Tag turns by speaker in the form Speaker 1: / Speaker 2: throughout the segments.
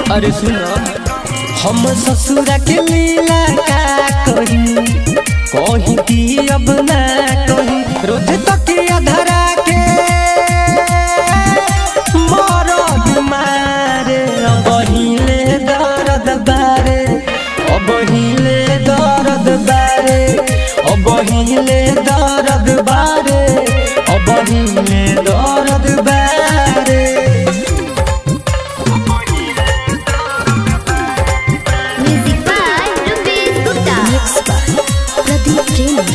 Speaker 1: अरे सुनो हम ससुरा के लीला का कही कही की अब ना कही रोज तकिया धरा के मरद मारे अब हिले दर्द बारे अब हिले दर्द बारे अब हिले दर्द बारे अब हिले दर्द बारे
Speaker 2: Music by Rupesh Gupta.
Speaker 3: Mixed by Pradeep Premi.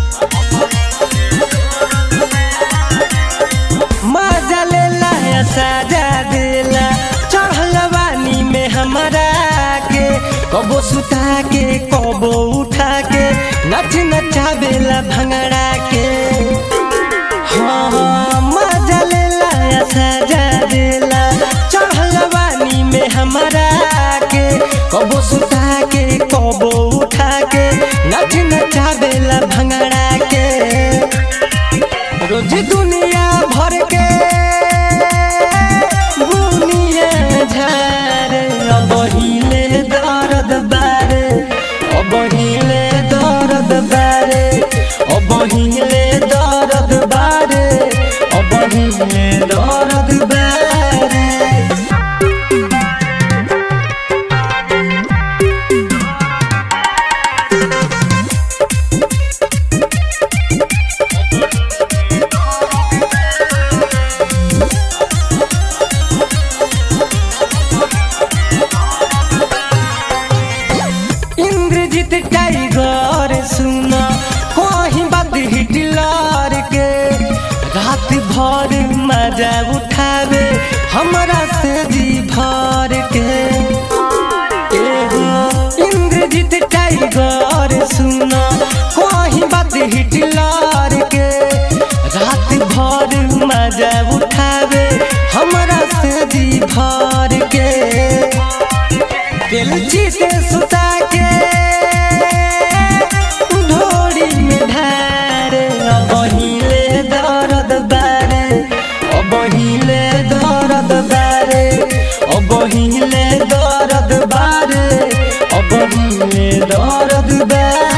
Speaker 1: मजा लेला है साजा देला चढ़ल बानी में हमारा के कबो सुता के कबो उठा के नच नचावेला भंगड़ा के हाँ हाँ मजा लेला है साजा देला चढ़ल बानी में हमारा के कबो सुता के कबो उठा के नच नचावेला भंगड़ा के रोज दुनिया भर के बुनिया झारे अब हिले दर्द बारे अब हिले दर्द बारे अब हिले दर्द बारे अब हिले दर्द बारे इंद्रजीत टाइगर सुना कहीं बात हिटलर के रात भर मजा उठावे हमरा से जी भर के एगो इंद्रजीत टाइगर सुना कहीं बात हिटलर के रात भर मजा उठावे हमरा से जी भर के बेलची से सुता के ढोरी में ढारे अब हिले दर्द बारे अब हिले दर्द बारे अब हिले दर्द बारे अब हिले दर्द बारे